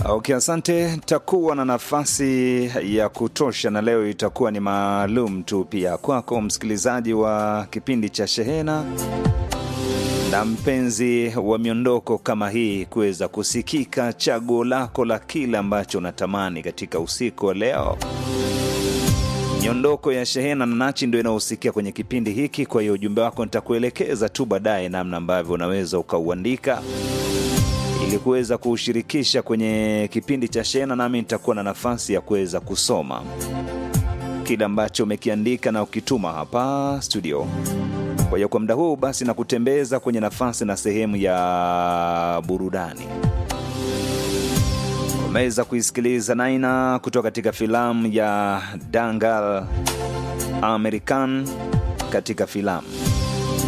Okay, asante. Takuwa na nafasi ya kutosha, na leo itakuwa ni maalum tu pia kwako msikilizaji wa kipindi cha Shehena na mpenzi wa miondoko kama hii kuweza kusikika chaguo lako la kile ambacho unatamani katika usiku wa leo. Miondoko ya Shehena na Nachi ndio inahusikia kwenye kipindi hiki. Kwa hiyo ujumbe wako nitakuelekeza tu baadaye namna ambavyo unaweza ukauandika ili kuweza kuushirikisha kwenye kipindi cha Shehena, nami nitakuwa na nafasi ya kuweza kusoma kile ambacho umekiandika na ukituma hapa studio. Kwa hiyo kwa muda huu basi na kutembeza kwenye nafasi na sehemu ya burudani. Umeweza kuisikiliza Naina kutoka katika filamu ya Dangal American katika filamu